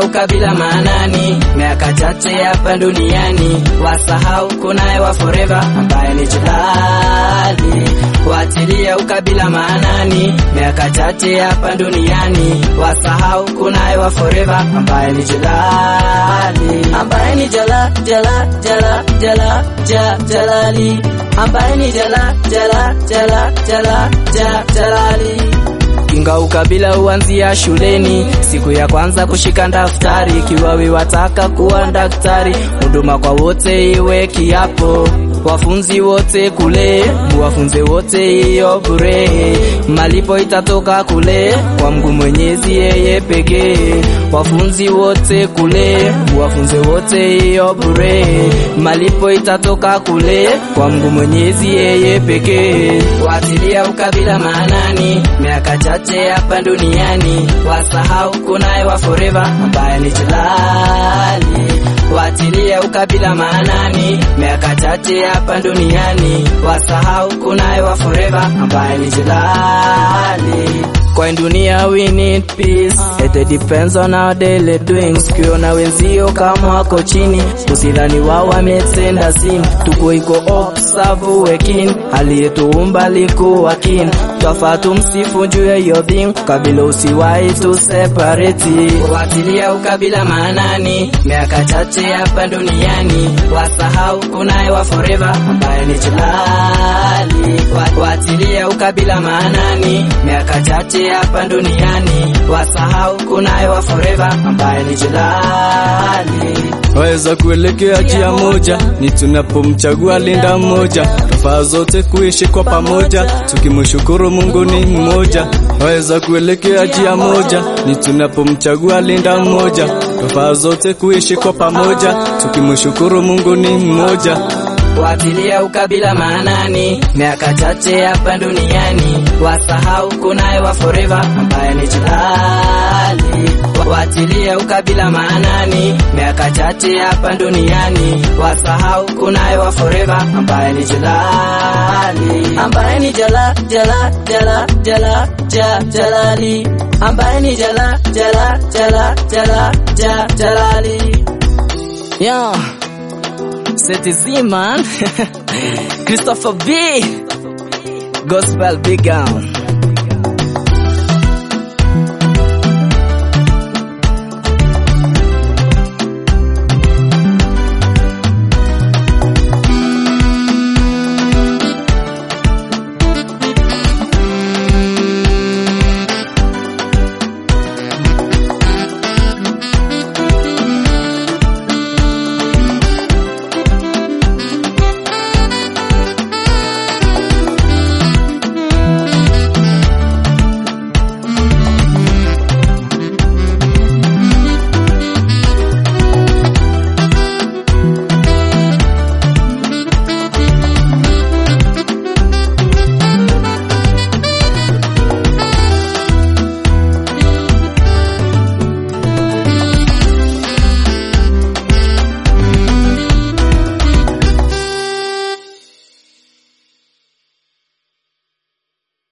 watilia ukabila maanani, miaka chache hapa duniani, wasahau kunaye wa forever ambaye ni Jalali. Watilia ukabila maanani, miaka chache hapa duniani, wasahau kunaye wa forever ambaye ni Jalali, ambaye ni Jala Jala Jala Jala ja Jalali, ambaye ni Jala Jala Jala Jala ja Jalali. Kinga ukabila huanzia shuleni, siku ya kwanza kushika daftari. Ikiwa we wataka kuwa daktari, huduma kwa wote iwe kiapo. Wafunzi wote kule, muwafunze wote hiyo bure. Malipo itatoka kule kwa Mungu Mwenyezi, yeye pekee. Wafunzi wote kule, muwafunze wote hiyo bure. Malipo itatoka kule kwa Mungu Mwenyezi, yeye pekee. Watilia ukabila maanani, miaka chache hapa duniani, wasahau kunaye wa forever ambaye ni Jalali. Watilia ukabila maanani, miaka chache hapa duniani, wasahau kunaye wa forever ambaye ni Jalali. Kwa dunia we need peace, it depends on our daily doings. Ukiona wenzio kama wako chini, usidhani wao wametenda sin. Tuko iko observe wekin, aliyetuumba liko wakin. Twafaa tumsifu juu ya hiyo thing, kabila usiwahi tu separate. Watilia ukabila maanani, miaka chache hapa duniani, wasahau kunaye wa forever ambaye ni Jalali. Watilia ukabila maanani, miaka chache hapa duniani, wasahau kunaye wa forever ambaye ni Jalali. waweza kuelekea njia moja, ni tunapomchagua linda mmoja, tofaa zote kuishi kwa pamoja, tukimshukuru Mungu ni mmoja. Waweza kuelekea njia moja, ni tunapomchagua linda mmoja, tofaa zote kuishi kwa pamoja, tukimshukuru Mungu ni mmoja. Watilia ukabila maanani, miaka chache hapa duniani, wasahau kunaye wa forever ambaye ni Jalali. Watilia ukabila maanani, miaka chache hapa duniani, wasahau kunaye wa forever ambaye ni Jalali, ambaye ni Jala Jala Jala Jala ja Jalali, ambaye ni Jala Jala Jala Jala ja Jalali. Yeah. Seti Z man Christopher B Gospel Big Gown